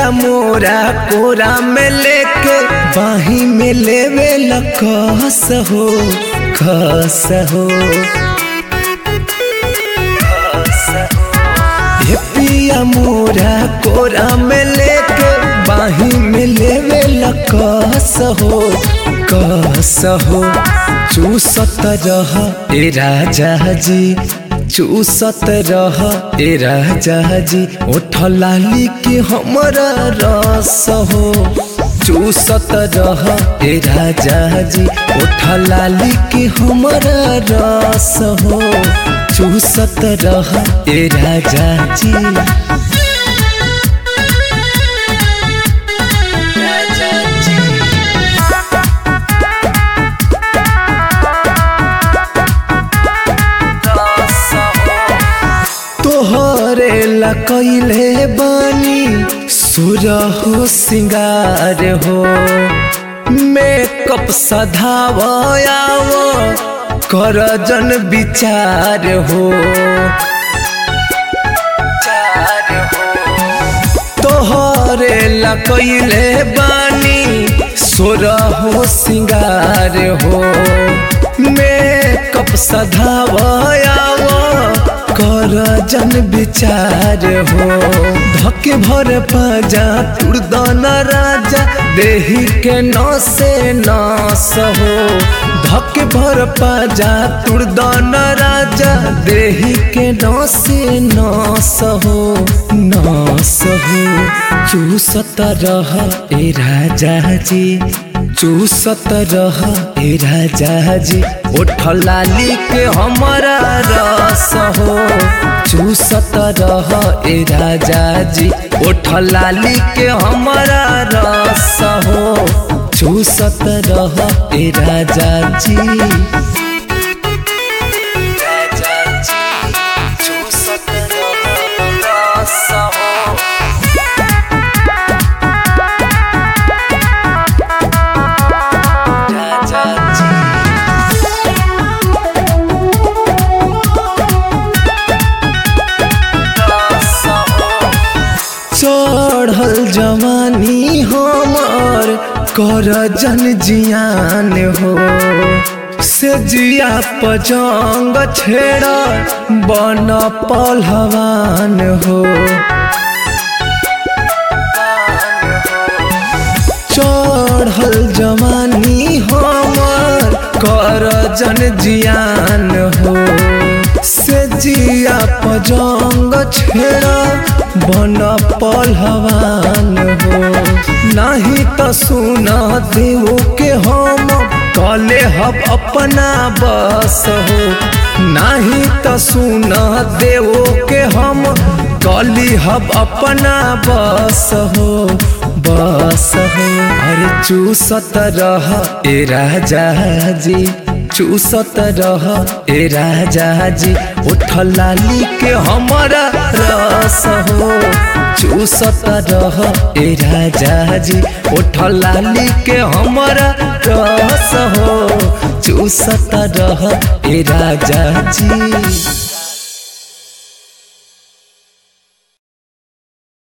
पिया मोरा कोरा में लेके बाही में लेवे लकस हो खस हो हे पिया मोरा कोरा में लेके बाही में लेवे लकस हो कस हो चूसत रह ए राजा जी चूसत रह ए राजा जी ओठ लाली के हमरा रस हो चूसत रह ए राजा जी ओठ लाली के हमरा रस हो चूसत रह ए राजा जी तोहरे ला कैले बानी सुरहो सिंगार हो मेकअप सधावयाव कर जन विचार हो तोहरे ला कैले बानी सुरहो सिंगार हो मेकअप सधावयाव कर जन विचार हो धके भर पाजा तुरदन राजा देही के नसे नस हो धके भर पाजा तुरदन राजा देही के नसे नस हो नस हो चूसत रह ए राजा जी चूसत रह ए राजा जी ओठ लाली के हमारा रस हो चूसत रह ए राजा जी ओठ लाली के हमारा रस हो चूसत रह ए राजा जी राजा जी चूसत रह रस हो राजा जी चढ़ल जवानी हमर कर जन जियान हो से जिया पजंग छेड़ बन पहलवान हो चढ़ल जवानी हमर कर जन जियान हो से जिया पजंग छेड़ा बन पहलवान हो नहीं तो सुना देव के हम कले हब अपना बस हो नहीं तो सुना देव के हम कली हब अपना बस हो बस हो अरे चूसत रह ए राजा जी चूसत रह ए राजा जी उठ लाली के हमारा रस हो चूसत रह ए राजा जी उठ लाली के हमारा रस हो चूसत रह ए राजा जी